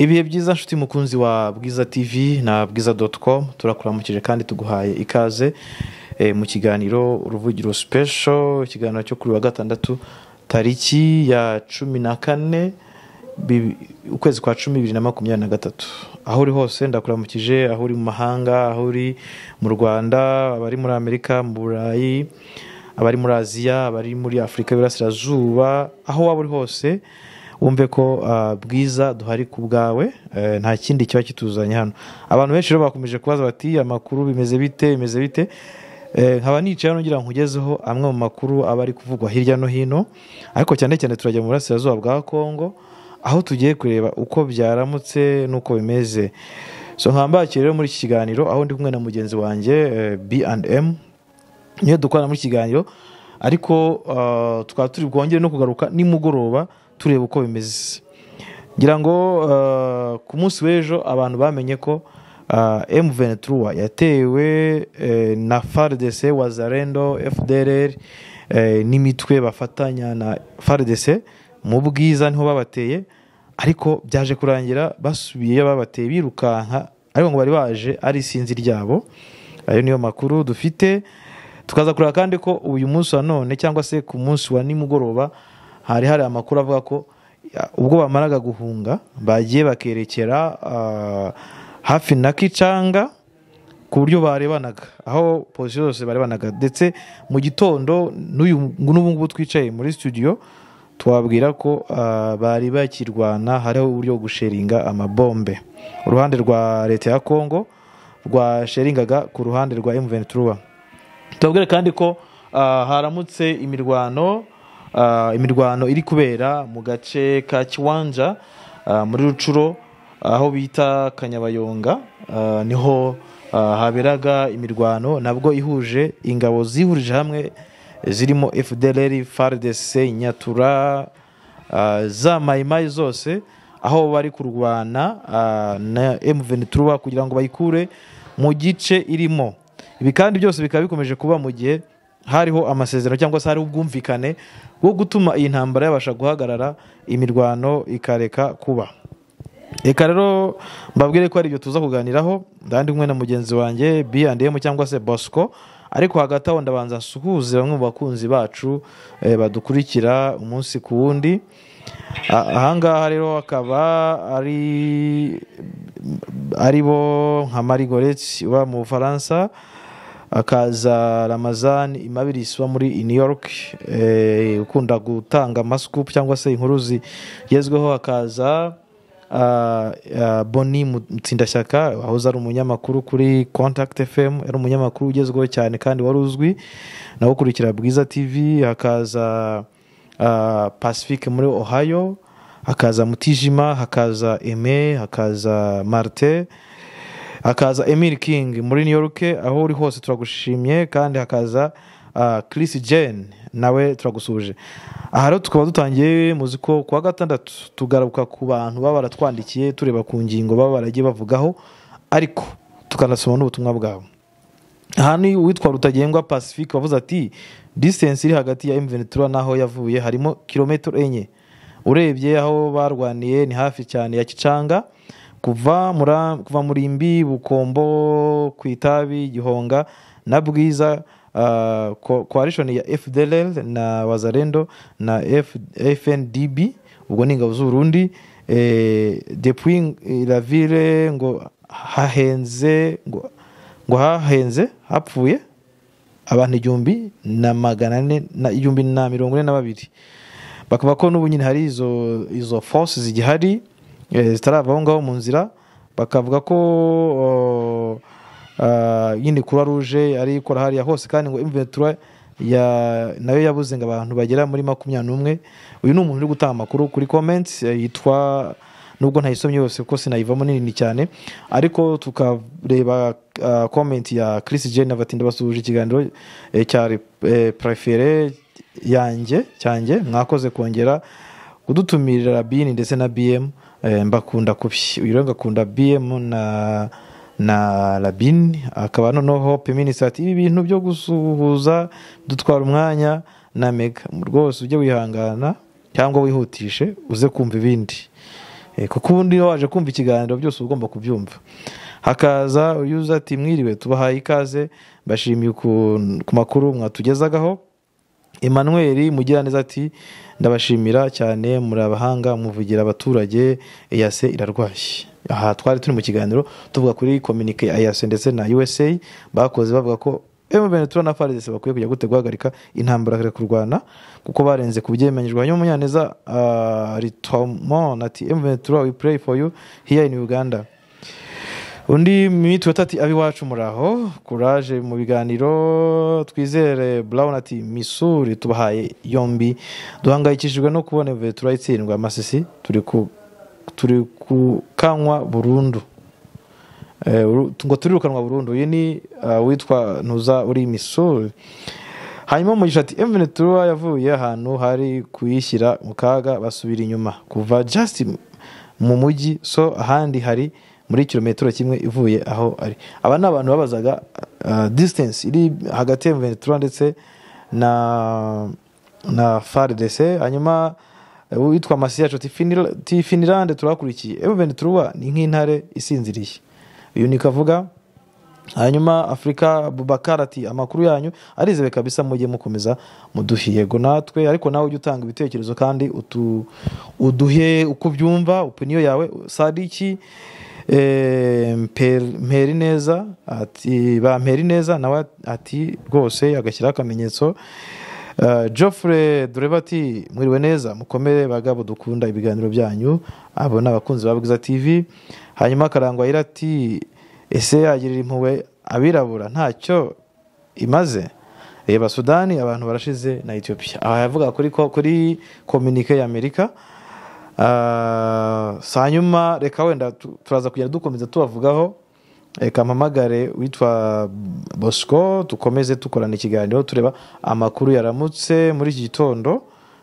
ibihe byiza nshuti mukunzi wa bwiza tivi na bwiza doti komu turakuramukije kandi tuguhaye ikaze eh, mu kiganiro uruvugiro sipesho ikiganiro cyo kuri wa gatandatu tariki ya cumi na kane bi- ukwezi kwa cumi bibiri na makumyabiri na gatatu aho uri hose ndakuramukije aho uri mu mahanga aho uri mu rwanda abari muri amerika mu burayi abari muri aziya abari muri afurika y'uburasirazuba aho waba uri hose wumve ko ah, bwiza duhari ku bwawe eh, nta kindi kiba kituzanye hano abantu benshi rero bakomeje kubaza bati amakuru bimeze bite bimeze bite Eh, nkaba nicaye hano ngira ngo nkugezeho amwe mu makuru aba ari kuvugwa hirya no hino ariko cyane cyane turajya mu burasirazuba bwa kongo aho tugiye kureba uko byaramutse n'uko bimeze so nkambakire rero muri iki kiganiro aho ndi kumwe na mugenzi wanjye eh, B&M niyo dukorana muri iki kiganiro ariko ah, tukaba turi bwongere no kugaruka nimugoroba tureba uko bimeze ngira ngo ah, ku munsi w'ejo abantu bamenye ko m ventura yatewe eh, na fardc wazarendo fdrr eh, n'imitwe bafatanya na fardc mu bwiza niho babateye ariko byaje kurangira basubiyeyo babateye birukanka ariko ngo bari baje ari isinzi ryabo ayo niyo makuru dufite tukaza kureba kandi ko uyu munsi wa none cyangwa se ku munsi wa nimugoroba hari hari amakuru avuga ko ya, ubwo bamaraga guhunga bagiye bakerekera ah, hafi na kicanga ku buryo barebanaga aho pozisiyo zose barebanaga ndetse mu gitondo n'uyu n'ubu ngubu twicaye muri studio twabwira ko ah, bari bakirwana hariho uburyo bwo gusheringa amabombe uruhande rwa leta ya kongo rwasheringaga ku ruhande rwa M23 tubabwire kandi ko ah, haramutse imirwano ah, imirwano iri kubera mu gace ka kiwanja ah, muri rucuro aho bita kanyabayonga ah, niho ah, haberaga imirwano nabwo ihuje ingabo zihurije hamwe zirimo fdr fardc nyatura Ah, za mayimayi zose aho bari kurwana ah, na M23 kugira ngo bayikure mu gice irimo ibi kandi byose bikaba bikomeje kuba mu gihe hariho amasezerano cyangwa se hariho ubwumvikane bwo gutuma iyi ntambara yabasha guhagarara imirwano ikareka kuba reka rero mbabwire ko ari ibyo tuza kuganiraho ndandi kumwe na mugenzi wanjye B&M cyangwa se bosco ariko hagati aho ndabanza nsuhuze bamwe mu bakunzi bacu eh, badukurikira umunsi ku wundi A- ahangaha rero akaba ari ari bo nka marie goretse uba mu bufaransa akaza ramazani imabirisi uba muri new york eh, ukunda gutanga amasikupu cyangwa se inkuru zigezweho akaza Ah, ah, boni mutsindashyaka wahoze ari umunyamakuru kuri contact fm yari umunyamakuru ugezweho cyane kandi wari uzwi nawe ukurikira bwiza tv hakaza ah, pacifique muri ohio hakaza mutijima hakaza eme hakaza marte hakaza emil king muri new york aho uri hose turagushimye kandi hakaza ah, chris jen nawe turagusuhuje aha rero tukaba dutangiye muzi ko kuwa gatandatu tugaruka ku bantu baba baratwandikiye tureba ku ngingo baba baragiye bavugaho ariko tukanasoma n'ubutumwa bwabo aha ni uwitwa rutagengwa pacifique wavuze ati distance iri hagati ya mventura n'aho yavuye harimo kilometero enye urebye aho barwaniye ni hafi cyane ya kicanga kuva mura- kuva muri mbi bukombo ku itabi gihonga na bwiza ah, ko- coalition ya fdll na wazarendo na F, fndb ubwo ni ingabo z'uburundi eh, depuis la ville ngo hahenze ngo ngo hahenze hapfuye abantu igihumbi na magana ane na igihumbi na mirongo ine na babiri bakaba ko n'ubu nyine hari izo izo force zigihari eh, zitarava aho ngaho mu nzira bakavuga ko oh, ah, nyine kuruwa ruje ari ikora hariya hose kandi ngo imventura ya nayo yabuze ngo abantu bagera muri makumyabiri n'umwe uyu ni umuntu uri gutanga amakuru kuri comments eh, yitwa nubwo ntayisomye yose kuko sinayivamo nini cyane ariko tukareba ah, comment ya Chris Jenner batinda basuhuje ikiganiro eh, cya eh, prefere yanjye cyanjye mwakoze kongera kudutumirira bini ndetse na BM eh, mbakunda kubi uyu rero ngakunda BM na na Labin akaba noneho Hope Minister ati ibi bintu byo gusuhuza dutwara umwanya na Mega rwose ujye wihangana cyangwa wihutishe uze kumva ibindi Eh, kuko ubundi iyo waje kumva ikiganiro byose uba ugomba kubyumva hakaza uyu uza ati mwiriwe tubahaye ikaze mbashimiye ukuntu- ku makuru mwatugezagaho emmanuel mugiraneza ati ndabashimira cyane muri abahanga muvugira abaturage eyase irarwaye aha twari turi mu kiganiro tuvuga kuri kominike ya eyase ndetse na usa bakoze bavuga ko M23 na FARDC bakwiye kujya gute guhagarika intambara kare kurwana kuko barenze ku byemenyerwa hanyuma Munyaneza ah, Ritomon ati M23 we pray for you here in Uganda undi mitwe ati abiwacu muri aho kuraje mu biganiro twizere brown ati misuri tubahaye yombi duhangayikishijwe no kubona vetura itsindwa amasisi turi ku turi kukanywa burundu Eh, uru- ngo turirukanwa burundu uyu ni ah, uwitwa ntuza uri misuri hanyuma umugisha ati emvene turuwa yavuye ahantu hari kuyishyira mu kaga basubira inyuma kuva just mu mujyi so ahandi hari muri kilometero kimwe ivuye aho ari aba ni abantu babazaga ah, distance iri hagati ya emvene turuwa ndetse na na faridese hanyuma witwa masi yacu ti finirande turakurikiye emvene turuwa ni nk'intare isinziriye uyu ni kavuga hanyuma afurika bubakara ati amakuru yanyu arizewe kabisa mujye mukomeza muduhe yego natwe ariko nawe ujye utanga ibitekerezo kandi utu, uduhe uko ubyumva opiniyo yawe sadiki eh, Mper- mperineza ati ba mperineza nawe ati rwose agashyiraho akamenyetso Uh, Geoffrey Dureba ati mwiriwe neza mukomere bagabo dukunda ibiganiro byanyu abo ni abakunzi ba Bwiza TV hanyuma akarangwa yira ati ese yagirira impuhwe abirabura ntacyo imaze reba Sudani abantu barashize na Ethiopia aha yavuga kuri ko- kuri kominike ya Amerika Ah, si hanyuma reka wenda tu- turaza kugenda dukomeza tubavugaho reka mpamagare witwa bosco dukomeze dukorana ikiganiro tureba amakuru yaramutse muri iki gitondo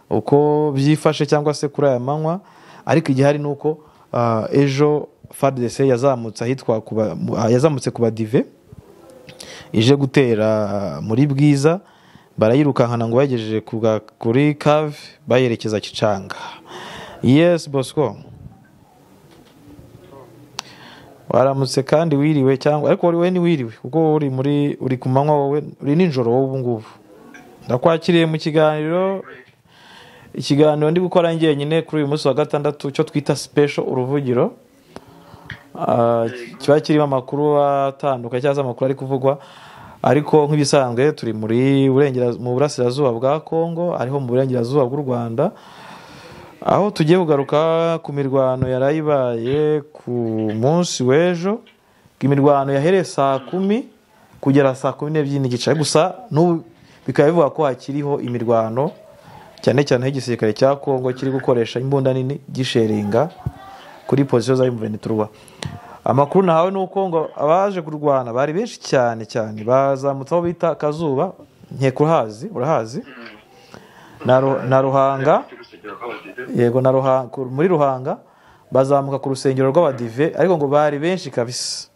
uko byifashe cyangwa se kuri aya manywa ariko igihari ni uko ah, ejo fardc yazamutse ahitwa ku ba- mu- ah, yazamutse ku badive ije gutera muri bwiza barayirukankana ngo bayigejeje ku ga- kuri cave bayerekeza kicanga yes bosco waramutse kandi wiriwe cyangwa ariko wari we ntiwiriwe kuko uri muri uri ku manywa wowe uri nijoro wowe ubu ngubu ndakwakiriye mu kiganiro ikiganiro ndi gukora njyenyine kuri uyu munsi wa gatandatu cyo twita special uruvugiro Ah, kiba kirimo amakuru atandukanye cyangwa se amakuru ari kuvugwa ariko nk'ibisanzwe turi muri Burengerazu- mu burasirazuba bwa kongo ariho mu burengerazuba bw'u rwanda aho tugiye kugaruka ku mirwano yari ibaye ku munsi w'ejo imirwano yahereye saa kumi kugera saa kumi n'ebyiri n'igice gusa n'ubu bikaba bivuga ko hakiriho imirwano cyane cyane aho igisirikare cya kongo kiri gukoresha imbunda nini gisheringa kuri pozisiyo za imuveni turuwa amakuru nahawe ni uko ngo abaje kurwana bari benshi cyane cyane bazamutse aho bita akazuba nkeka uhazi urahazi na Ru- na ruhanga yego na Ruha- ku- muri ruhanga bazamuka ku rusengero rw'abadive ariko ngo bari benshi kabisa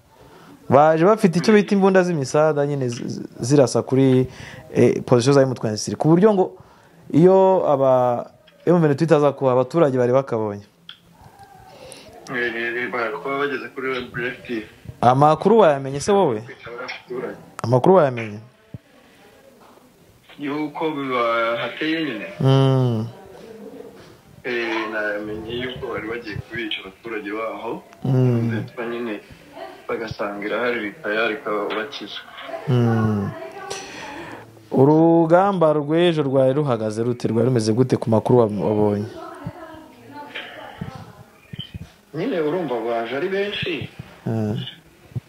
baje bafite icyo bita imbunda z'imisada nyine zi- zi- zirasa kuri eh, pozisiyo za M23 ku buryo ngo iyo aba M23 itaza kuba abaturage bari bakabonye kuba bageze kuri bureti amakuru wayamenye se wowe amakuru wayamenye yuko hateye nyine Mm, eh, namenye yuko bari bagiye kubica abaturage baho Mm. ndetse nyine bagasanga irahari rikaya rikabakiza mm. urugamba rw'ejo rwari ruhagaze rute rwari rumeze gute ku makuru wa- wabonye nyine urumva baje ari benshi Eh,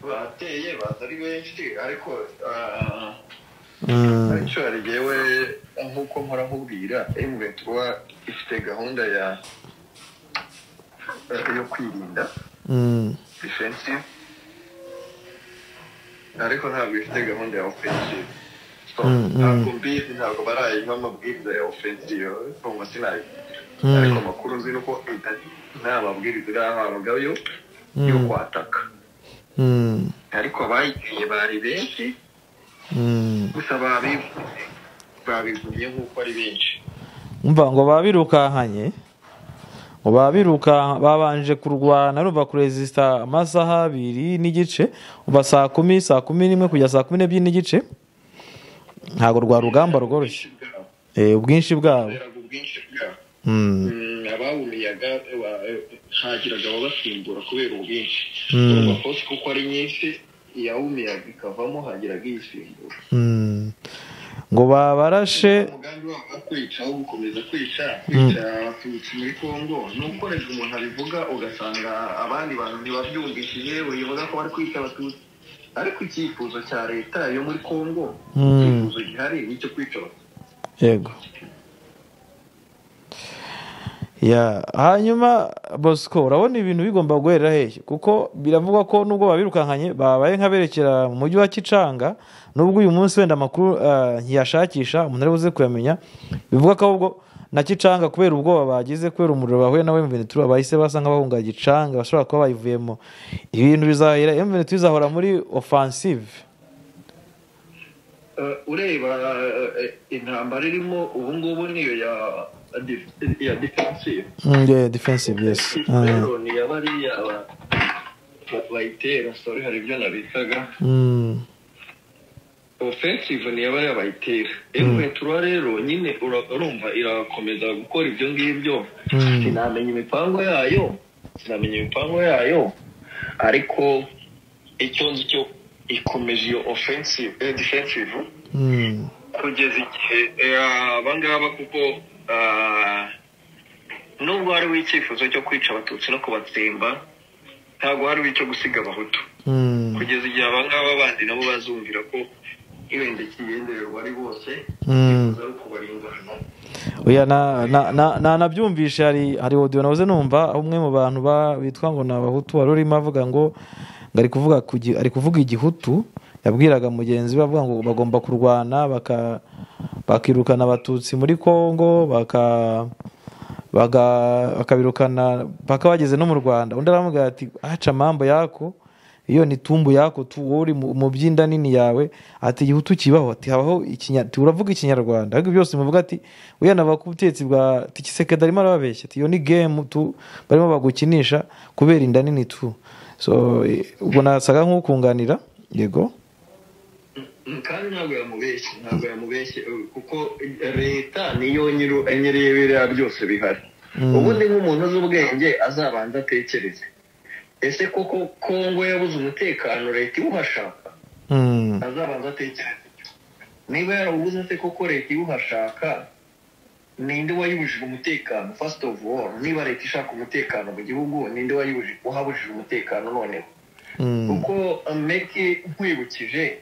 bateye baza ari benshi ariko ah, mm. ariko hari jyewe nk'uko mpora nkubwira emuventura ifite gahunda ya yo kwirinda Mm. defensive ariko ntabwo ifite gahunda ya offensive so Mm, mm. ntabwo mbizi ntabwo barayiha amabwiriza ya offensive kumva sinayo Mm. ariko amakuru nzi ni uko ita- nta mabwiriza irahabwayo Mm. yo kwataka Mm. ariko abayiteye bari benshi Mm. gusa babivuze babivuye nk'uko ari benshi umva ngo babirukankanye ngo babiruka babanje kurwana urumva kurezisita amasaha abiri n'igice kuva saa kumi saa kumi n'imwe kugeza saa kumi n'ebyiri n'igice ntabwo rwa rugamba rworoshye Eh, ubwinshi bwabo kubera ubwinshi bwabo Mm. Mm, abawumiyaga wa- hagiraga ababasimbura kubera ubwinshi Mm. urumva kosi kuko ari nyinshi iyawumiyaga ikavamo hagiraga iyisimbura Mm. ngo babarashe umugambi wabo wo kwica wo gukomeza kwica kwica abatutsi muri congo ni ukoresha umuntu abivuga ugasanga abandi bantu ntibabyumvishije bivuga ko bari kwica abatutsi ariko icyifuzo cya leta yo muri congo Mm. icyifuzo gihari ni icyo kwica abatutsi yego ya hanyuma bosco urabona ibintu bigomba guhera hehe kuko biravugwa ko nubwo babirukankanye babaye nk'aberekera mu mujyi wa kicanga nubwo uyu munsi wenda amakuru ah, ntiyashakisha umuntu ari buze kuyamenya bivuga ko ahubwo na kicanga kubera ubwoba bagize kubera umuriro bahuye nawe mvenetura bahise basa nk'abahunga gicanga bashobora kuba bayivuyemo ibintu bizahera mvenetura izahora muri offensive Eh, ureba eh, intambara irimo ubu ngubu niyo ya ya defensive Mm, yeah, defensive yes Ah. rero ni abariya ba- ba- bayitera sorry hari ibyo nabitaga Mm. ofensive ni abariya bayitera emuventura rero nyine ura- urumva irakomeza gukora ibyo ngibyo Mm. sinamenya imipango yayo sinamenya imipango yayo ariko icyo nzi cyo ikomeje iyo offensive eh, defensive Mm. kugeza igihe eh, abangaba kuko ah, nubwo hariho icyifuzo cyo kwica abatutsi no kubatsemba ntabwo hariho icyo gusiga abahutu Mm. kugeza igihe abangaba bandi nabo bazumvira ko ibendekigendererwa ari bose Mm. ari ukubarindana oya na- na- na- na- nabyumvishe hari hari audio nahoze numva aho umwe mu bantu ba- bitwa ngo ni abahutu wari urimo avuga ngo ngo ari kuvuga ku gi- ari kuvuga igihutu yabwiraga mugenzi we avuga ngo bagomba kurwana baka bakirukana abatutsi muri congo baka baga- bakabirukana paka bageze no mu rwanda undi aramubwira ati aca amambo yako iyo ni tumbu yako tu wowe uri mu- mu byinda nini yawe ati igihutu kibaho ati habaho ikinya ati uravuga ikinyarwanda ariko byose muvuga ati uya na bakutetsi bwa tikisekeda arimo arababeshya ati iyo ni game tu barimo bagukinisha kubera inda nini tu so eh, ubwo nasaga nk'ukunganira yego kandi ntabwo yamubeshye ntabwo yamubeshye eh, kuko eh, leta niyo nyiru- nyiri biriya byose bihari Mm. ubundi nk'umuntu uzi ubwenge azabanza atekereze ese koko kongo yabuze umutekano leta iwuhashaka Mm, azabanza atekereze niba yarawubuze se koko leta iwuhashaka ninde wayibujije umutekano first of all niba leta ishaka umutekano mu gihugu ninde wayibujije uhabujije umutekano noneho mm, kuko meke nkwibukije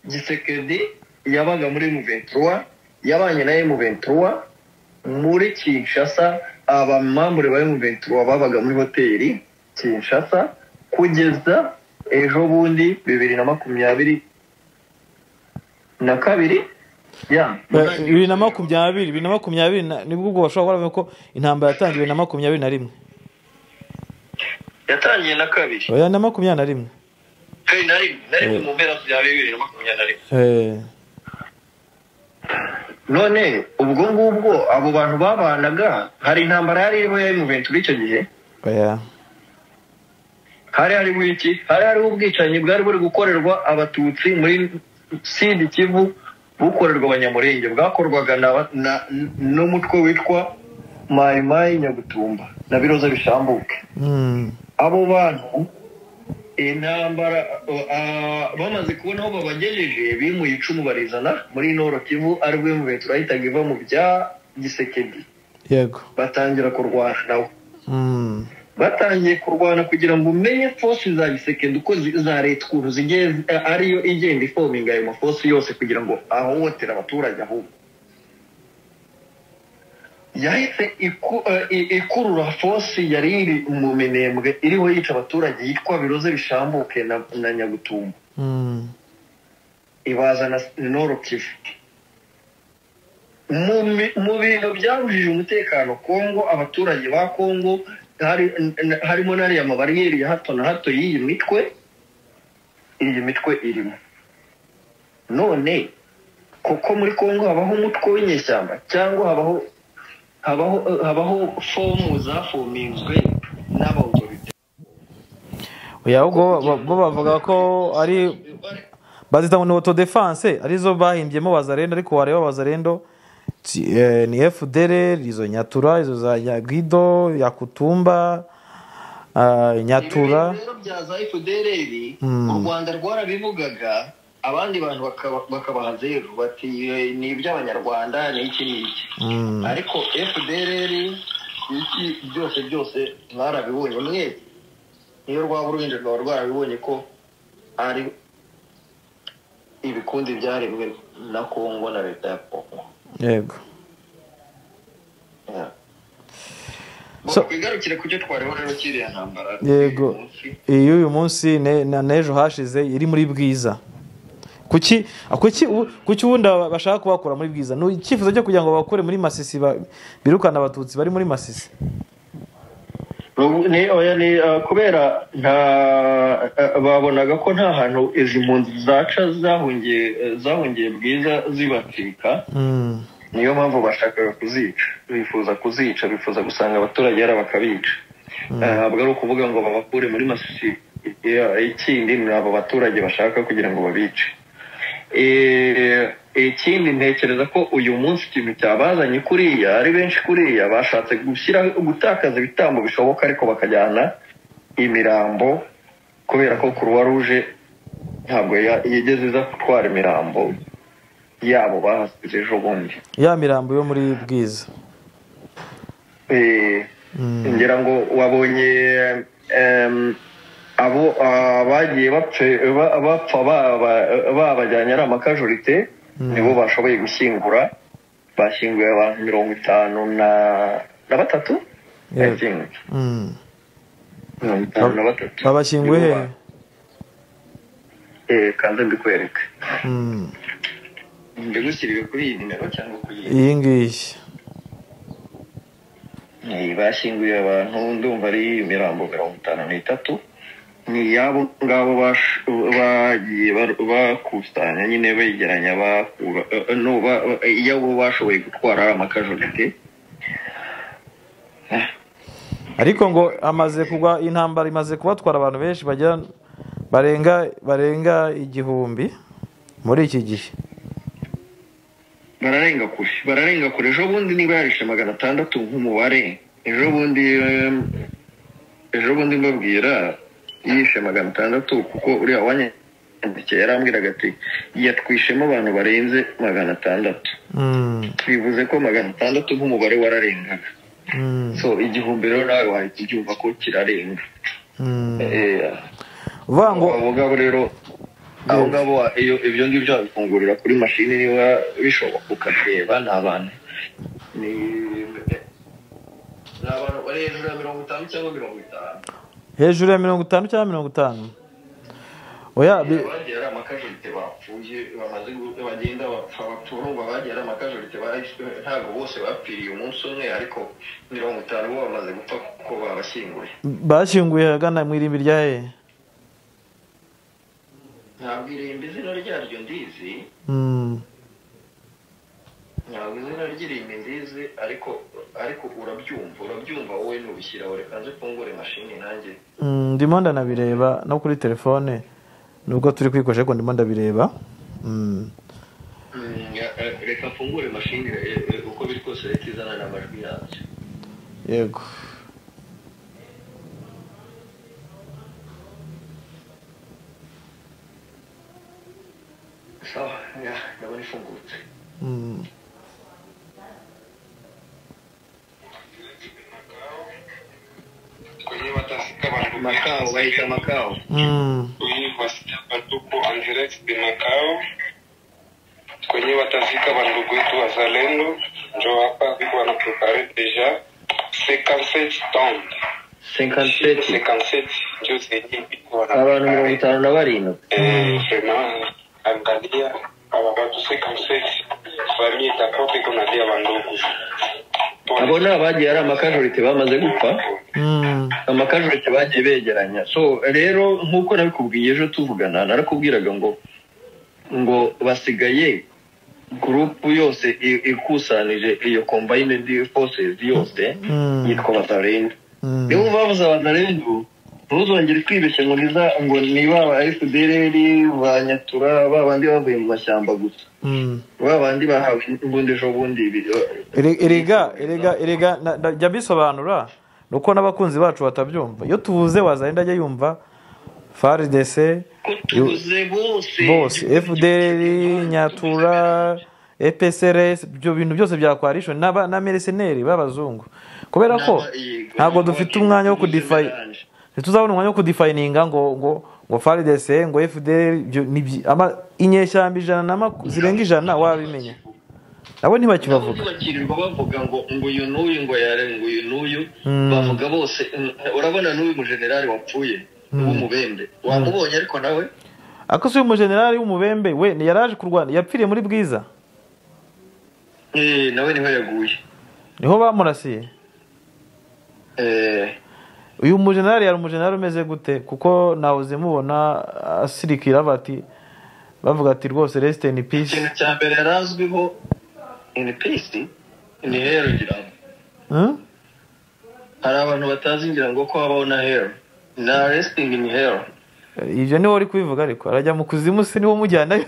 gisekedi yabaga muri muventura yabanye na emuventura muri kinshasa abamambure ba emuventura babaga muri hoteli kinshasa kugeza ejo bundi bibiri na makumyabiri na kabiri ya Eh, bibiri na makumyabiri bibiri na makumyabiri na- nibwo ubwo bashobora kuba bavuga ko intambara yatangiye bibiri na makumyabiri na rimwe yatangiye na kabiri oya na makumyabiri na rimwe kabiri na rimwe na rimwe Eh. mu mpera za bibiri na makumyabiri na rimwe Eh, none ubwo ngubwo abo bantu babanaga hari intambara yari iriho ya emuventura icyo gihe oya hari hariho iki hari hariho ubwicanyi bwari buri gukorerwa abatutsi muri sidi kivu bukorerwa abanyamurenge bwakorwaga na- na- n'umutwe witwa mayimayi nyagutumba na biroza bishambuke Mm, abo bantu intambara ah, bamaze kubona aho babagejeje bimuye icumu barizana muri noro kivu aribwo emuventura yahitaga iva mu bya gisekedi yego batangira kurwana nawe Mm, batangiye kurwana kugira ngo umenye fosi za gisekedi uko zi- za leta ukuntu zigiye zi- eh, ariyo igenda ifominga ayo mafosi yose kugira ngo ahohotere abaturage ahubwo yahise iku- eh, i- ikurura fosi yari iri mu minembwe iriho yica abaturage yitwa biroze bishambuke na, na nyagutumba mm, ibazana noro kivu mu mi- mu bintu byabujije umutekano kongo abaturage ba kongo hari- n- harimo n'ariya mabariyeri ya hato na hato y'iyi mitwe iyi mitwe irimo none kuko muri kongo habaho umutwe w'inyeshyamba cyangwa habaho habaho habaho fomu zafominzwe n'abautorite oya ubwo bo- bo bavuga ko ari bazita ngo ni autodefense arizo bahimbyemo bazarendo ariko wareba bazarendo ti- eh, ni fdr izo nyatura izo za nyagwido yakutumba ah, nyatura Ibi rero bya za FDLR Mm. u Rwanda rwarabivugaga abandi bantu bakaba- bakabaha zeru bati "Eh, ni iby'abanyarwanda ni iki ni iki Mm. ariko FDLR iki byose byose mwarabibonye mwese niyo rwaba uruhinja rwaba rwarabibonye ko ari ibikundi byarebwe na Kongo na leta ya Kongo yego Yeah. So- twigarukire ku cyo twareho rero kiriya ntambara yego Umunsi. iyi y'uyu munsi ne- na n'ejo hashize iri muri bwiza kuki ah, kuki u- kuki ubundi aba- bashaka kubakura muri bwiza ni icyifuzo cyo kugira ngo bakure muri masisi ba- birukane abatutsi bari muri masisi Ubu ni oya ni uh, kubera nta uh, babonaga ko nta hantu izi mpunzi zaca zahungiye uh, zahungiye bwiza zibatwika Mm. niyo mpamvu bashakaga kuzica bifuza kuzica bifuza gusanga abaturage yari bakabica ntabwo ari ukuvuga ngo babakure muri masisi ya- ikindi ni abo baturage bashaka kugira ngo babice Eh, ikindi ntekereza ko uyu munsi ikintu cyabazanye kuriya ari benshi kuriya bashatse gushyira gutakaza ibitambo bishoboka ariko bakajyana imirambo kubera ko kuruwa ruje ntabwo ya- yigeze iza gutwara imirambo yabo bahasize ejo bundi ya mirambo yo muri bwiza Eh, Mm. ngira ngo wabonye em, abo ah, bagiye bapfe- ba- bapfa baba- babajyanye ari amakajurite nibo bashoboye gushyingura bashyinguye abantu mirongo itanu na na batatu I Yego. think. Mm. mirongo itanu na batatu babashyinguye Nibo he ba- eh, kanze mbikwereke Mm. mbigushyiriwe kuri iyi nimero cyangwa kuri iyi iyi ngiyi Eh, bashyinguye abantu ndumva ari imirambo mirongo itanu n'itatu ni iyabo ngabo bash- bagiye bar- bakusanya nyine begeranya bakura eh, eh, no, ba- eh, iyabo bashoboye gutwara ari amakajurite ariko ngo amaze kugwa intambara imaze kubatwara abantu benshi bagera barenga barenga igihumbi muri iki gihe bararenga kure bararenga kure ejo bundi niba yarishe magana atandatu nk'umubare ejo bundi eh, ejo bundi mbabwira yishe magana atandatu kuko uriya wanyandikiye yarambwiraga ati yatwishemo abantu barenze magana atandatu Mm. bivuze ko magana atandatu nk'umubare wararengaga Mm. so igihumbi rero nawe wahita ubyumva ko kirarenga Mm. Eh, uvuga ngo abo ngabo rero abo ngabo iyo ibyo ngibyo wabifungurira kuri mashini niba bishoboka ukareba ni abantu ni ni abantu bari hejuru ya mirongo itanu cyangwa mirongo itanu hejuru ya mirongo itanu cyangwa mirongo itanu oya bi- bagiye ari amakajurite bapfuye bamaze gu- bagenda bapfa baturungwa bagiye ari amakajurite bahishwe ntabwo bose bapfiriye umunsi umwe ariko mirongo itanu bo bamaze gupfa kuko babashyinguye bashyinguye ahagana mu irimbi rya he ntabwo irimbi izina ryaryo ndizi Mm. ntabwo izina ry'irimbi ndizi ariko ariko urabyumva urabyumva wowe nubishyiraho reka nze mfungure mashini nanjye Mm, ndimo ndanabireba no kuri telefone nubwo turi kwikoresha ariko ndimo ndabireba Mm. Mm, eh, eh, reka mfungure mashini eh, eh, uko biri kose leta izana n'amajwi yabyo yego sawa ya, ndabona ifungutse Mm. kwenye watasika wa makao bahita makao Mm. kwenye wasika tupo Andrex de Macau kwenye watasika wa ndugu wetu wazalendo njo hapa viko wanaprepare deja 57 ton 57 57 njo zenye viko abantu mirongo itanu na barindwi Eh, vraiment angalia aba batu 57 famille itakote kunalia wandugu abo ni abagiye ari amakajurite bamaze gupfa Mm. amakajurite bagiye begeranya so rero nk'uko nabikubwiye ejo tuvugana narakubwiraga ngo ngo basigaye gurupu yose i- ikusanije iyo combined forces yose Mm. yitwa batarenda Mm. niba bavuze batarenda ntuzongere kwibeshya ngo niza ngo niba aba fdr ba nyatura ba bandi bavuye mu mashyamba gusa Mm. ba bandi bahawe imbunda ejo bundi bi- Ere- erega erega erega na- na- jya mbisobanura ni uko n'abakunzi bacu batabyumva iyo tuvuze wazagenda ajya yumva faridese ko tubuze bose bose fdr nyatura epsrs ibyo bintu byose byakwarisho n'aba- n'amereseneri b'abazungu kubera ko ntabwo dufite umwanya wo kudifayi ntituzabona umwanya wo kudifayininga ngo ngo ngo faridese ngo fdr ibyo ni byi- ama- inyeshyamba ijana na maku- zirenga ijana wabimenya nabo ntibakibavuga bakirirwa bavuga ngo ngo uyu n'uyu ngo yare ngo uyu n'uyu Mm. bavuga bose mm, urabona n'uyu mujenerali wapfuye w'umubembe wamubonye ariko nawe ako si umujenerali w'umubembe we ni- yaraje ku rwanda yapfiriye muri bwiza eh, nawe niho yaguye niho bamurasiye Eh, uyu mujenerali yari umujenerali umeze gute kuko nawuze mubona asirikira bati bavuga ati rwose rest in peace ikintu cya mbere yari azwiho in peace ni hero ngira ngo Hmm? hari abantu batazi ngira ngo ko habaho na hero na resting in hero ibyo niwe uri kubivuga ariko arajya mu kuzimu si niwe umujyanayo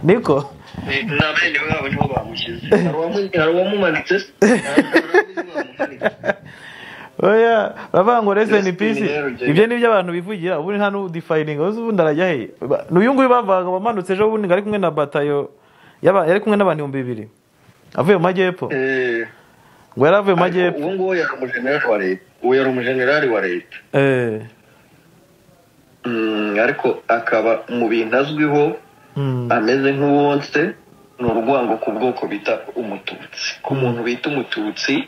niko Ni- na bene babo nibo bamushyize hari uwamu- hari uwamumanitse se? Hari uwamumanitse. oya baravuga ngo rest in Rest in peace hell, Jay. ibyo nibyo abantu bivugira ubundi nta n'udifayininga uzi ubundi arajya he Ba- n'uyu nguyu bavugaga wamanutse ejo bundi ngo ari kumwe na batayo y'aba- yari kumwe n'abantu ibihumbi bibiri avuye mu majyepfo Eh, ngo yari avuye mu ariko majyepfo uwo nguwo yari umujenerali wa leta uwo yari umujenerali wa leta Eh, Mm, ariko akaba mu bintu azwiho mm, ameze nk'uwonse ni urwango ku bwoko bita umututsi ku muntu bita umututsi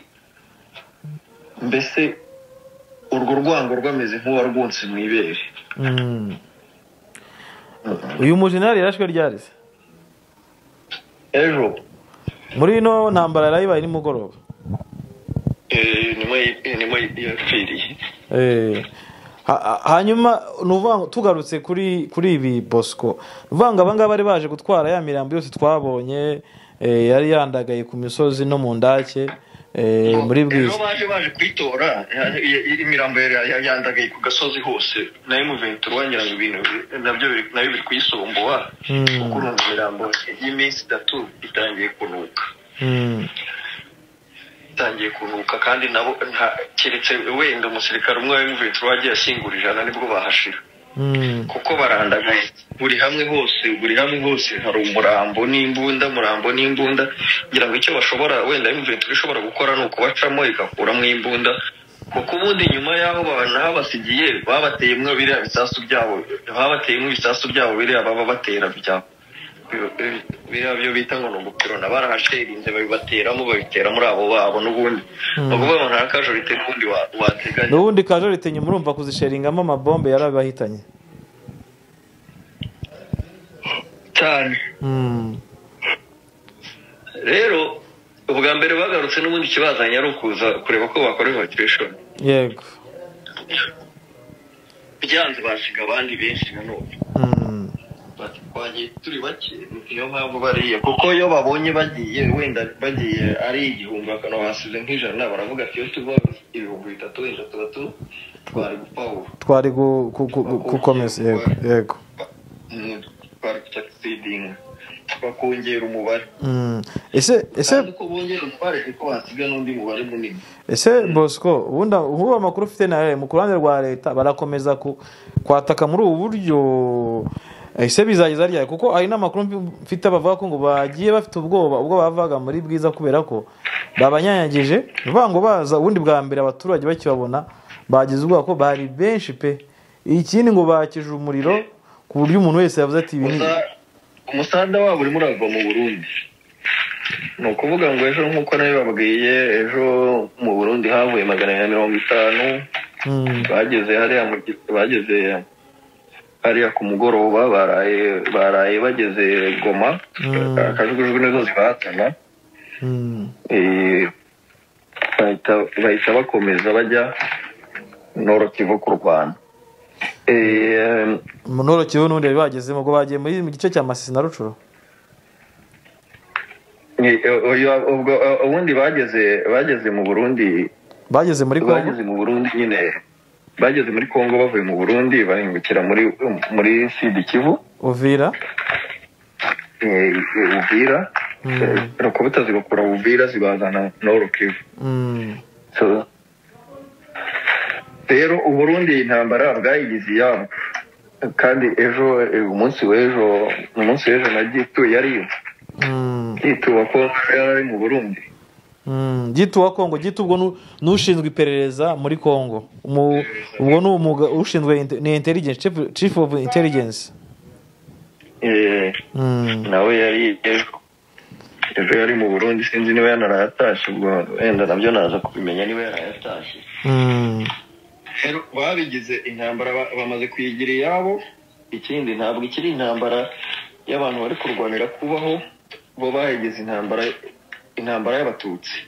mbese urwo rwango rwameze nk'uwarwonse mu ibere mm. uyu mujenerali yarashwe ryari se ejo muri ino ntambara yarayibaye nimugoroba eh, nyuma y- nyuma yapfiriye Eh, ha- ha- hanyuma ni ukuvuga ngo tugarutse kuri kuri ibi bosco ni ukuvuga ngo abangaba bari baje gutwara ya mirambo yose twabonye eh, yari yandagaye ku misozi no mu ndake eh, muri rero bwiza baje baje kuyitora ya- ya- imirambo yari ya- yandagaye ku gasozi hose na M23 wagira ngo ibintu nabyo biri- nabyo biri kuyisomboa Mm. kuko urumva imirambo y'iminsi itatu itangiye kunuka Mm, itangiye kunuka kandi nabo nta- keretse wenda umusirikare umwe wa M23 wagiye ashyingura ijana nibwo bahashira mm, kuko barandagaye buri hamwe hose buri hamwe hose hari umurambo n'imbunda murambo n'imbunda ngira ngo icyo bashobora wenda imventura ishobora gukora ni ukubacamo igakuramo imbunda kuko ubundi nyuma y'aho basigiye babateyemo biriya bisasu byabo babateyemo ibisasu byabo biriya baba batera bya bi- biriya byo bita ngo ni ugupirona barahasherinze babibateramo babitera muri abo babo n'ubundi ni ukuvuga ngo nta kajorite n'ubundi wa- wateganya n'ubundi kajorite nyuma urumva kuzisheringamo amabombe yari abahitanye cyane Mm, rero ubwa mbere bagarutse n'ubundi ikibazanye ari ukuza kureba ko bakora evacuation yego byanze basiga abandi benshi nanone Mm, Bati, twagiye turi bake niyo mpamvu bariya kuko iyo babonye bagiye wenda bagiye ari igihumbi bakana basize nk'ijana baravuga ati iyo tuva ibihumbi bitatu wenda tuba tu- twari gupawura twari gu- ku- ku- ku- gukomeza yego yego Mm, twari gusucceedinga bakongera umubare Mm, ese ese kandi uko bongera umubare niko basiga n'undi mubare munini ese bosco ubundi nk'ubu amakuru ufite nawe mu ruhande rwa leta barakomeza ku- kwataka muri ubu buryo ese bizageza ryari kuko hari n'amakuru mfi- mfite bavuga ko ngo bagiye bafite ubwoba ubwo bavaga muri bwiza kubera ko babanyanyagije ni ukuvuga ngo baza ubundi bwa mbere abaturage bakibabona bagize ubwoba ko bari benshi pe ikindi ngo bakije umuriro ku buryo umuntu wese yavuze ati ibi ni Uza- umusanda wabo urimo urava mu burundi ni ukuvuga ngo ejo nk'uko nawe babwiye ejo mu burundi havuye magana abiri na mirongo itanu Mm, bageze hariya mu gi- bageze hariya ku mugoroba baraye baraye bageze goma Mm. akajugujugu nizo zibahatana mm, Eh, bahita bahita bakomeza bajya noro kivu ku rwanda Eh, munorokiwe n'ubundi bari bagezemo ubwo bagiye muri mu gice cya masisi na rucuro ubundi bageze bageze mu burundi bageze muri kongo bageze mu burundi nyine bageze muri kongo bavuye mu burundi bahingukira muri muri sidi kivu uvira eh, uvira nuko batazibakura uvira zibazana noro kivu Mm. So, rero uburundi iyi ntambara bwayigize iyabo kandi ejo eh, umunsi w'ejo umunsi w'ejo na gitu yariyo Mm. gitu ko yari ari mu burundi Mm, gito wa kongo gito ubwo nu- n'ushinzwe iperereza muri kongo Umu- ubwo ni umuga ushinzwe inte- ni intelligence chief- chief of intelligence Eh, Mm. nawe yari ejo ejo yari mu burundi sinzi niba yanarayatashe ubwo wenda nabyo naza kubimenya niba yarayatashe Mm. rero babigize intambara ba- bamaze kuyigira iyabo ikindi ntabwo ikiri intambara y'abantu bari kurwanira kubaho bo bayigize intambara intambara y'abatutsi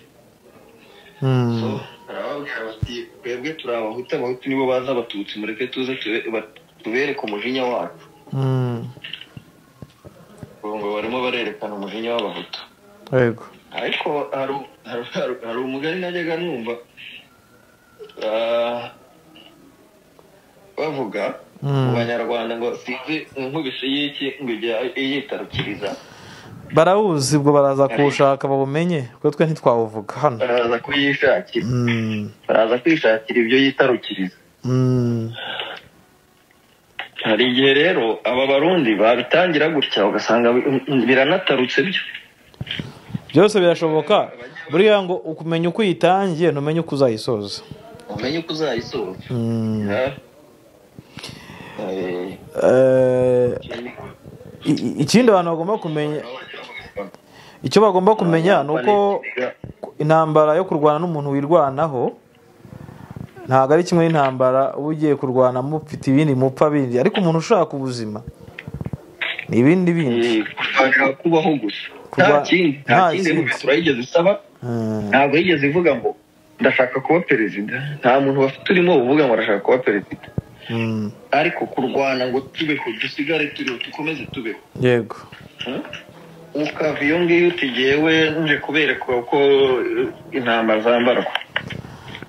So, Mm. barababwira bati twebwe turi abahutu abahutu nibo bazi abatutsi mureke tuze tube- ba- tubereke umujinya wacu Mm. Ubu ngo barimo barerekana umujinya w'abahutu yego ariko hari hari- hari- hari umugani najyaga numva ah, bavuga Mm. mu banyarwanda ngo sinzi inkubisi y'iki ngo ijya iyitarukiriza barawuzi ubwo baraza kuwushaka babumenye kuko twe ntitwawuvuga hano baraza kuyishakira Mm. baraza kwishakira ibyo yitarukiriza Mm. hari igihe rero aba barundi babitangira gutya ugasanga bi- biranatarutse byo byose birashoboka buriya ngo ukumenya uko uyitangiye ntumenye uko uzayisoza umenye uko uzayisoza Mm. Ah. Eh, Eh, i- i- ikindi abantu bagomba kumenya icyo bagomba kumenya ni uko intambara yo kurwana n'umuntu wirwanaho ntabwo ari kimwe n'intambara uba ugiye kurwana mufite ibindi mupfa bindi ariko umuntu ushaka ubuzima ni ibindi bindi Eh, kurwanira kubaho gusa nta Kurwa- kindi nta nta kindi kindi. rubitura yigeze isaba Mm, ntabwo yigeze ivuga ngo ndashaka kuba perezida nta muntu bafite urimo uvuga ngo arashaka kuba perezida mm, ariko kurwana ngo tubeho dusigare turiho dukomeze tubeho yego Hmm? ukava iyo ngiyo uti jyewe nje kubereka uko eh, intama zambarwa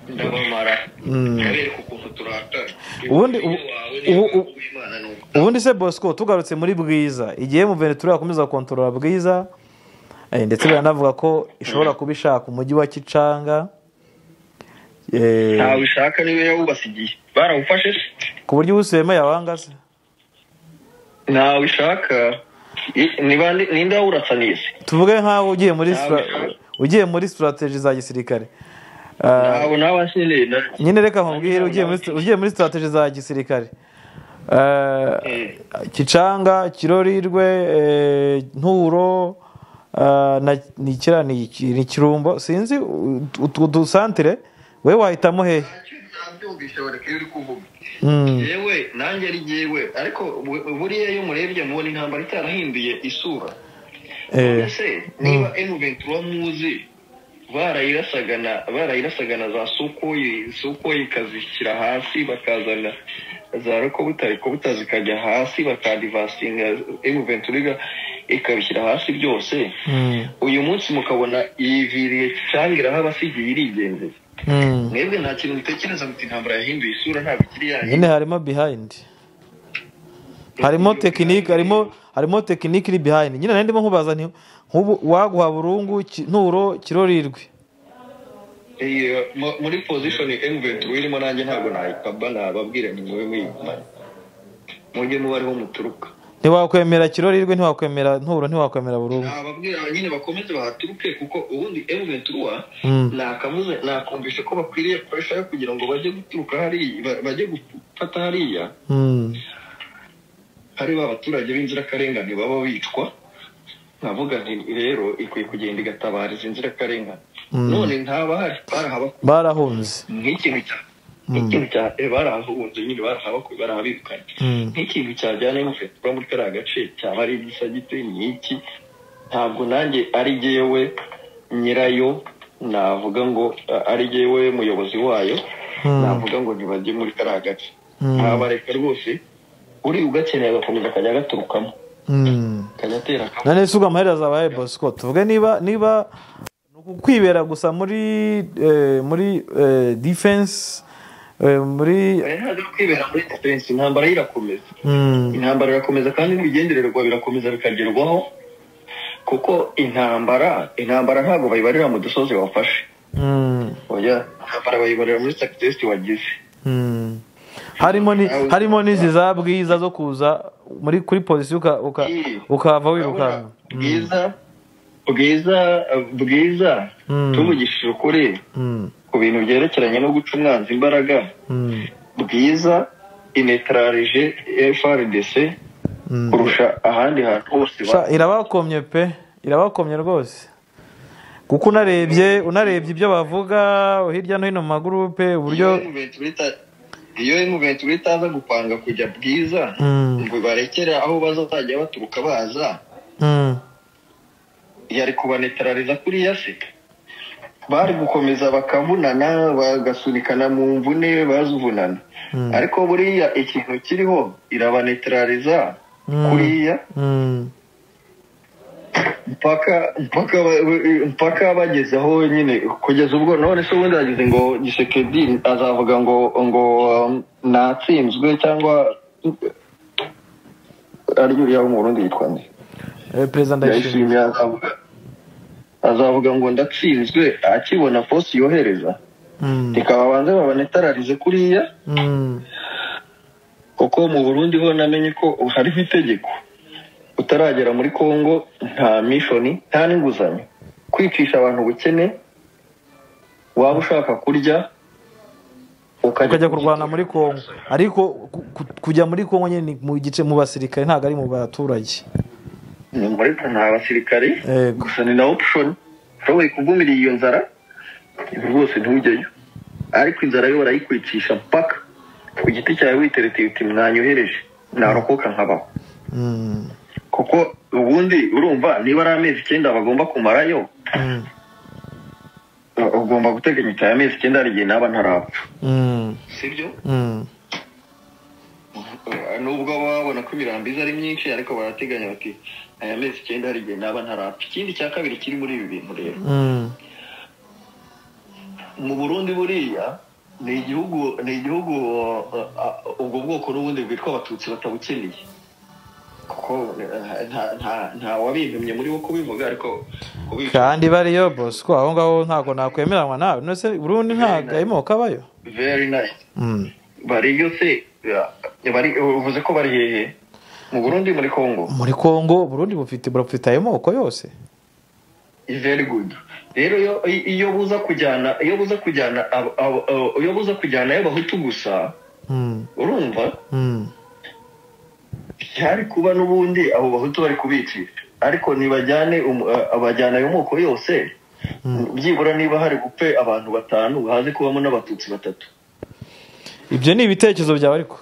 ndabamara Mm. kubereka ukuntu turakara Ubundi- ubu- Umujinya wawe niba ubu- ubu- uw'Imana ni uko. ubundi se bosco tugarutse muri bwiza igihe muventura yakomeza kontorora bwiza eh, ndetse biranavuga ko ishobora kuba ishaka umujyi wa kicanga eh, ntawe ushaka niba yawubase igihe barawufashe se ku buryo ubusema yabanga se ntawe ushaka I- ni bande- ninde wawuratsaniye se tuvuge nk'aho ugiye muri stra- Ntabwo. ugiye muri strategy za gisirikare Ah, ntabwo nawe nyine na- nyine reka nkubwire ugiye muri ugiye muri strategy za gisirikare Eh, Eh. kicanga kirorirwe eh, nturo eh, na ni kira ni Ki- ni kirumbo sinzi utwo dusantire we wahitamo hehe ntabyumvisha bareka iyo uri kuvuga Mm, yewe nanjye ari jyewe ariko bu- buriya iyo murebye mubona intambara itarahinduye isura eh, ese niba emu ventura muzi barayirasaga na barayirasaga na za sokoyi sokoyi ikazishyira hasi bakazana za rokobuta rokobuta zikajya hasi bakadivasinga emu ventura iga- ikabishyira hasi byose mm, uyu munsi mukabona yiviriye cyangwa iraho abasigiye irigendera mm. mwebwe nta kintu mutekereza muti intambara yahinduye isura ntabwo ikiri yanyu nyine harimo behind harimo tekinike harimo harimo tekinike iri behind nyine nari ndimo nkubaza nti nk'ubu waguha burungu Ki- nturo kirorirwe Iyo, mu- muri pozishoni emuventi irimo nanjye ntabwo nayikaba nababwira ni mube muyigumane mujye muba ariho muturuka ntiwakwemera kirorirwe ntiwakwemera nturo ntiwakwemera burungu nababwira nyine bakomeze bahaturuke kuko ubundi emuventi Mm. nakavuze nakumvisha ko bakwiriye kurushaho kugira ngo bajye guturuka hariya ba- bajye gufata hariya Mm, hari ba baturage b'inzirakarengane baba bicwa nkavuga nti rero ikwiye kugenda igatabara izi nzirakarengane Mm. none ntabahari barahaba barahunze nk'ikintu cya nk'ikintu cya eh, barahunze nyine barahabakuye barahabirukanye Mm. nk'ikintu cyajyana n'umufatura muri kariya gace cyaba ari igisa gite ni iki ntabwo nanjye ari jyewe nyirayo navuga ngo eh, ari jyewe muyobozi wayo Mm. navuga ngo ntibajye muri kariya gace Mm. ntabareka rwose uri ugakeneye agakomeza akajya agaturukamo Mm. akajya atera akavuyo none se ubwo amahera azabaye bosco tuvuge niba niba ni ukwibera gusa muri eh, muri eh, defense eh, muri ntabwo ari kwibera muri defense intambara irakomeza Mm, intambara irakomeza kandi n'ibigendererwa birakomeza bikagerwaho kuko intambara intambara ntabwo bayibarira mu dusozi wafashe mm, oya intambara bayibarira muri success wagize mm. harimo ni harimo n'izi za bwiza zo kuza muri kuri polisi uka uka ukava wirukanka Mm, bwiza bwiza bwiza Mm. tumugishije ukuri mm, ku bintu byerekeranye no guca umwanzi imbaraga mm, bwiza inetararije frdc mm. kurusha ahandi hantu hose ba- Sha, irabakomye pe irabakomye rwose kuko unarebye unarebye ibyo bavuga hirya no hino mu magurupe iyo uburyo Juventus ita- iyo muventi itaza gupanga kujya bwiza Mm, ngo barekere aho bazajya baturuka baza mm, yari kubanetarariza kuriya se bari gukomeza bakavunana bagasunikana mu mvune bazuvunana Mm. ariko buriya ikintu kiriho irabanetarariza Mm. kuriya mm, mpaka mpaka ba- mpaka bageze aho nyine kugeza ubwo none se ubundi bageze ngo gisekedi azavuga ngo ngo um, natsinzwe cyangwa ari uriya wo mu burundi yitwa nde eh, perezida ndayishimiye ndayishimiye azavuga azavuga ngo ndatsinzwe akibona posi yohereza Mm, reka babanze babanetararize kuriya mm, kuko mu burundi ho namenye ko hariho itegeko utaragera muri congo nta mishoni nta n'inguzanyo kwicisha abantu ubukene waba ushaka kurya ukajya kurwana muri kongo ariko ku- ku- kujya muri kongo nyine ni mu gice mu basirikare ntabwo ari mu baturage ni muri nta basirikare Yego. gusa ni na option ushoboye kugumira iyo nzara rwose ntujyeyo ariko inzara yo barayikwicisha mpaka ku giti cyawe witeretse uti mwanyohereje narokoka nkabaho Mm, kuko ubundi urumva niba ari amezi icyenda bagomba kumarayo mm, ugomba guteganya icyawe amezi icyenda hari igihe naba ntarapfa mm, sibyo mm, nubwo baba babona ko imirambizi ari myinshi ariko barateganya bati aya mezi icyenda hari igihe naba ntarapfa ikindi cya kabiri kiri muri ibi bintu rero mm, mu burundi buriya ni igihugu ni igihugu uh, uh, ubwo bwoko n'ubundi bwitwa abatutsi batabukeneye kuko uh, nta- nta- nta wabintumye muri bo kubivuga ariko kubica kandi bariyo bosco aho ngaho ntabwo nakwemeranwa nawe none se burundi nta gahimoka kabayo very nice Mm. bariyo se ya- bari uvuze ko bari hehe mu burundi muri congo muri kongo burundi bufite burafite ayo moko yose is very good rero iyo- iyo buza kujyana iyo buza kujyana abo- abo- abo- iyo buza kujyana y'abahutu gusa Mm, urumva mm, byari kuba n'ubundi abo bahutu bari kubicisha ariko ntibajyane umu- a- abajyana ayo moko yose byibura niba hari gupfe abantu batanu haze kubamo n'abatutsi batatu ibyo ni ibitekerezo byawe ariko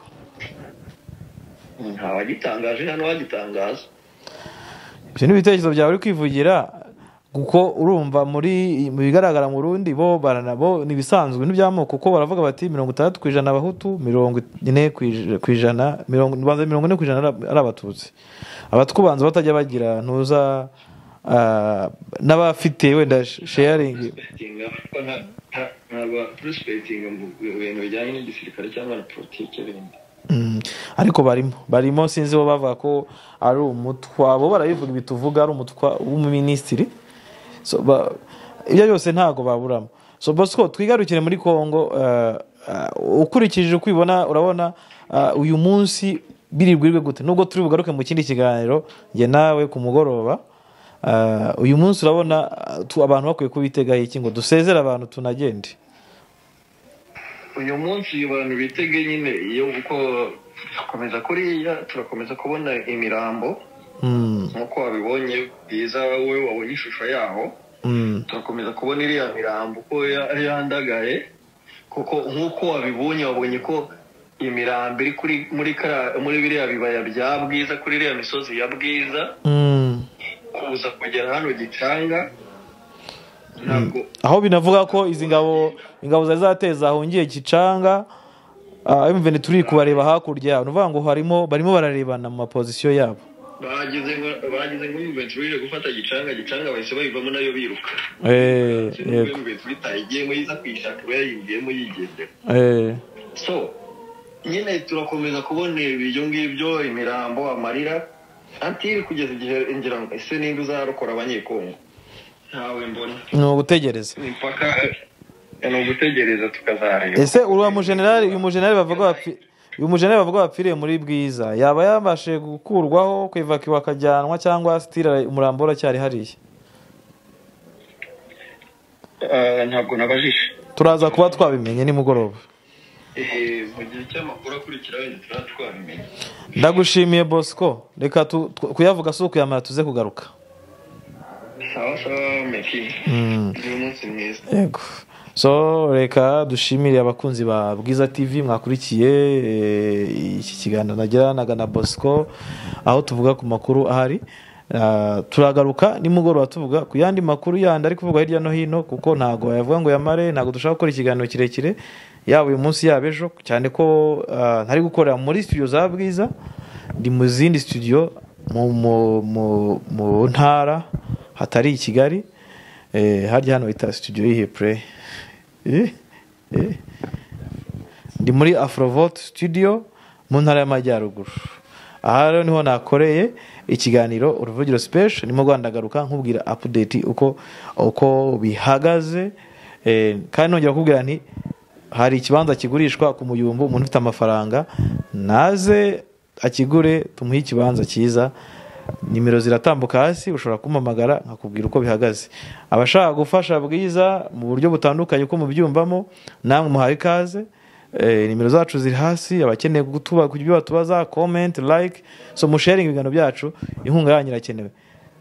ntawagitangaje nta n'uwagitangaza ibyo ni ibitekerezo byawe uri kwivugira kuko urumva muri mu bigaragara mu rundi bo baranabo ni ibisanzwe n'iby'amoko kuko baravuga bati mirongo itandatu ku ijana abahutu mirongo ine ku ij- ku ijana mirongo ubanza mirongo ine ku ijana ari- ari abatutsi abatwubanza batajya bagira ntuza ah, n'abafite wenda sheyaringi Prospecting, ariko nta- nta- ntabwo prospecting mu bintu bijyanye n'igisirikare cyangwa na politiki bindi Mm, ariko barimo barimo sinzi bo bavuga ko ari umutwa bo barabivuga ibi tuvuga ari umutwa w'umuminisitiri So, ba- ibyo byose ntabwo baburamo so bosco twigarukire muri congo eh, eh, ukurikije uko ubibona urabona eh, uyu munsi biririrwe gute nubwo turi bugaruke mu kindi kiganiro njye nawe ku mugoroba eh, uyu munsi urabona eh, tu- abantu bakwiye kubitegaho iki ngo dusezere abantu tunagende uyu munsi abantu bitege nyine iyo uko gukomeza kuriya turakomeza kubona imirambo Mm, nk'uko wabibonye byiza wowe wabonye ishusho yaho mm, turakomeza kubona iriya mirambo uko ya- yandagaye kuko nk'uko wabibonye wabonye ko imirambo iri kuri muri kara- muri biriya bibaya bya bwiza kuri iriya misozi ya bwiza mm. kuza kugera hano gicanga ntabwo aho binavuga ko izi ngabo ingabo zari zateza ahongiye gicanga emuveni turi kubareba hakurya yabo ni ukuvuga ngo harimo barimo bararebana mu mapozisiyo yabo bagize nka- bagize nk'umuvensi uje gufata gicanga gicanga bahise bayivamo nayo biruka Eh, yego umuvensi witaye igiyemo yiza kuyishaka uba yayinjiyemo yigendera Eh, so nyine turakomeza kubona ibyo ngibyo imirambo amarira antiri kugeza igihe ngira ngo ese ninde uzarokora abanyekongo ntawe mbona ni ugutegereza impaka ni ugutegereza tukazareba ese uriya mujenerali uyu mujenerali bavuga wapfi- uyu mujenerali bavuga wapfiriye muri bwiza yaba yabashije gukurwaho kwivakiwa akajyanwa cyangwa sitira umurambo uracyari hariya Eh, ntabwo nabajije turaza kuba twabimenye nimugoroba Eh, mu gihe cy'amakuru akurikiraho igihe tuba twabimenya ndagushimiye bosco reka tu- tu- kuyavuga si ukuyamara tuze kugaruka sawa sawa meki ni umunsi mwiza yego so reka dushimire abakunzi ba bwiza tv mwakurikiye eh, iki kiganiro nagiranaga na bosco aho tuvuga ku makuru ahari Ah, turagaruka nimugoroba tuvuga ku yandi makuru yandi ari kuvugwa hirya no hino kuko ntabwo bayavuga ngo yamare ntabwo dushaka gukora ikiganiro kirekire yaba uyu munsi yaba ejo cyane ko ah, ntari gukorera muri studio za bwiza ndi mu zindi studio mu- mu- mu- mu ntara hatari i kigali Eh, harya hano bita studio yihe pre Eh, eh. ndi muri afrovot studio mu ntara y'amajyaruguru aha rero niho nakoreye ikiganiro uruvugiro special ndimo rwandagaruka nkubwira update uko uko bihagaze Eh, kandi nongera kubwira nti hari ikibanza kigurishwa ku muyumbu umuntu ufite amafaranga naze akigure tumuhe ikibanza cyiza nimero ziratambuka hasi ushobora kumpamagara nkakubwira uko bihagaze abashaka gufasha bwiza mu buryo butandukanye uko mubyumvamo namwe muhaye ikaze Eh, nimero zacu ziri hasi abakeneye kutuba ku byo batubaza comment like so musharing ibiganiro byacu inkunga yanyu irakenewe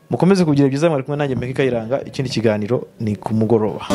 mukomeze kugira byiza mwari kumwe nanjye meka kayiranga ikindi kiganiro ni ku mugoroba